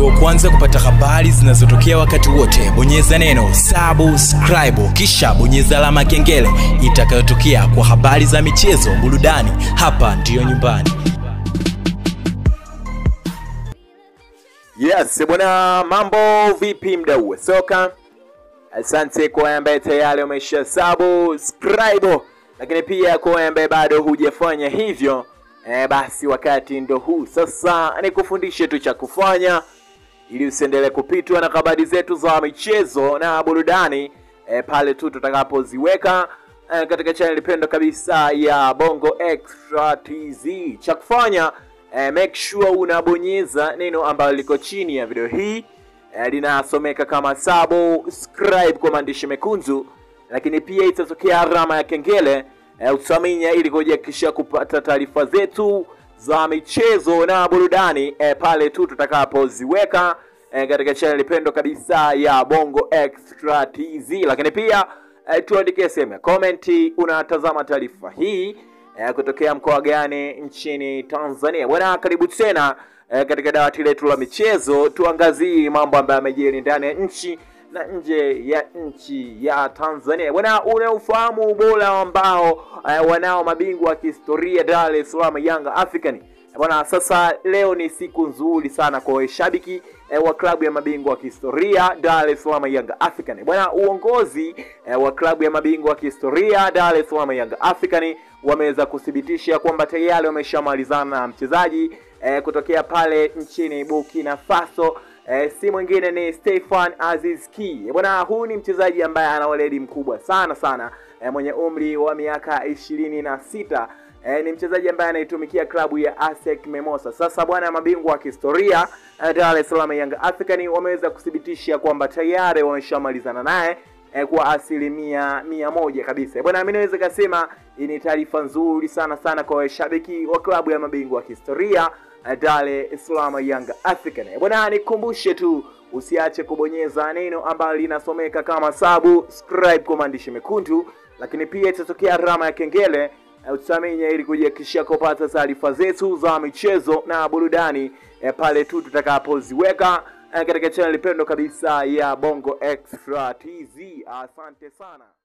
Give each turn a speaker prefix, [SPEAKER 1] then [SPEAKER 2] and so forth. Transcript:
[SPEAKER 1] uwe wa kwanza kupata habari zinazotokea wakati wote bonyeza neno subscribe kisha bonyeza alama ya kengele itakayotokea kwa habari za michezo burudani hapa ndiyo nyumbani
[SPEAKER 2] Yes, bwana, mambo vipi mdau wa soka? Asante kwa wewe ambaye tayari umesha subscribe, lakini pia kwa wewe ambaye bado hujafanya hivyo eh, basi wakati ndo huu sasa, nikufundishe tu cha kufanya ili usiendelee kupitwa na habari zetu za michezo na burudani eh, pale tu tutakapoziweka eh, katika channel pendwa kabisa ya Bongo Extra TZ. Cha kufanya eh, make sure unabonyeza neno ambalo liko chini ya video hii eh, linasomeka kama subscribe kwa maandishi mekundu, lakini pia itatokea alama ya kengele eh, utaminya ili kuhakikisha kupata taarifa zetu za michezo na burudani eh, pale tu tutakapoziweka eh, katika channel pendwa kabisa ya Bongo Extra TZ, lakini pia eh, tuandike sehemu ya comment unatazama taarifa hii eh, kutokea mkoa gani nchini Tanzania. Bwana, karibu tena eh, katika dawati letu la michezo, tuangazie mambo ambayo yamejiri ndani ya nchi na nje ya nchi ya Tanzania. Bwana, unaufahamu ubora ambao eh, wanao mabingwa wa kihistoria Dar es Salaam Yanga African Bwana, sasa leo ni siku nzuri sana kwa washabiki eh, wa klabu ya mabingwa wa kihistoria Dar es Salaam Yanga African. Bwana, uongozi eh, wa klabu ya mabingwa wa kihistoria Dar es Salaam Yanga African wameweza kuthibitisha kwamba tayari wameshamalizana na mchezaji eh, kutokea pale nchini Burkina Faso. Eh, si mwingine ni Stefan Aziz Ki. Bwana, huyu ni mchezaji ambaye ana weledi mkubwa sana sana eh, mwenye umri wa miaka ishirini na sita eh, ni mchezaji ambaye anaitumikia klabu ya ASEC Mimosas. Sasa bwana, mabingwa wa kihistoria eh, Dar es Salaam Young African wameweza kuthibitisha kwamba tayari wameshamalizana naye eh, kwa asilimia mia moja kabisa. Bwana, mimi naweza kusema hii ni taarifa nzuri sana sana kwa washabiki wa klabu ya mabingwa wa kihistoria eh, Dar es Salaam Young African. Bwana, nikumbushe tu usiache kubonyeza neno ambalo linasomeka kama subscribe kwa maandishi mekundu, lakini pia itatokea alama ya kengele utaminya ili kujihakikishia kupata taarifa zetu za michezo na burudani eh, pale tu tutakapoziweka eh, katika channel pendo kabisa ya Bongo Extra TZ. Asante sana.